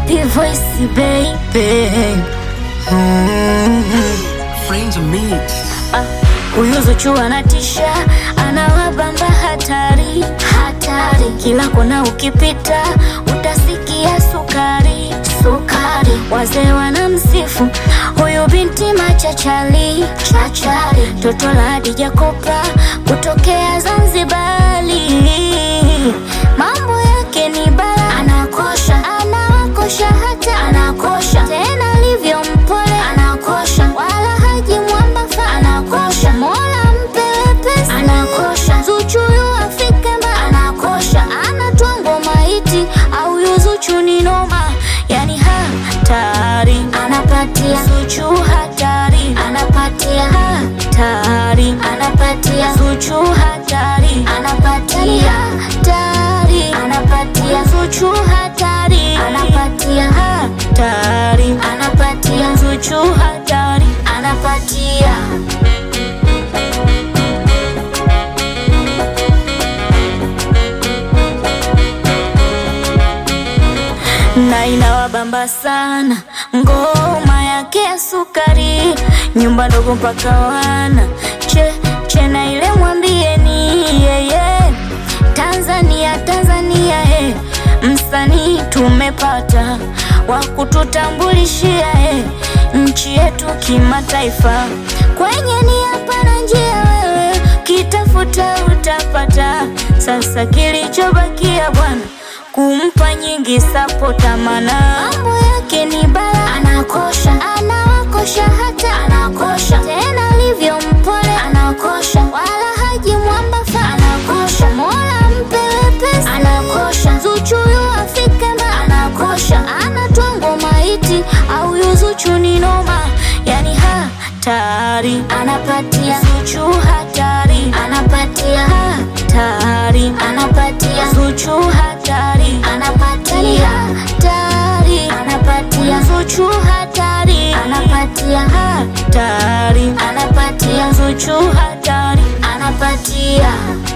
P voice baby. Friends mix. Ah, Huyu Zuchu anatisha, anawabamba hatari hatari, kila kona ukipita utasikia sukari sukari. Wazee wanamsifu huyu binti machachali chachari, toto la Hadija Kopa kutokea Zanzibari. Mambo yake ni bala, anakosha anawakosha, hata anakosha tena, alivyo mpole anakosha, wala haji mwambafa anakosha, mola mpe wepesi anakosha, Zuchu yu afike mba anakosha, anatwa ngoma iti au yu Zuchu ni noma, yani hatari anapatia Zuchu hatari anapatia hatari anapatia Zuchu hatari anapatia hatari anapatia Zuchu hatari anapatia hatari anapatia Zuchu hatari anapatia na inawabamba sana ngoma yake ya sukari, nyumba ndogo mpaka wana che che na ile mwambieni yeye Tanzania Tanzania eh, msanii tumepata wa kututambulishia eh, nchi yetu kimataifa. Kwenye nia pana njia, wewe kitafuta utapata. Sasa kilichobakia bwana kumpa nyingi sapota, mana mambo yake ni bala, anakosha anawakosha, hata anakosha tena, alivyo mpole anakosha, wala haji mwambafa anakosha, mola mpe wepesi anakosha, Zuchu yu afike mba anakosha, anatwa ngoma iti au yu Zuchu ni noma, yani hatari anapatia Zuchu hatari anapatia hatari anapatia Zuchu hatari anapatia hatari anapatia Zuchu hatari anapatia hatari anapatia Zuchu hatari anapatia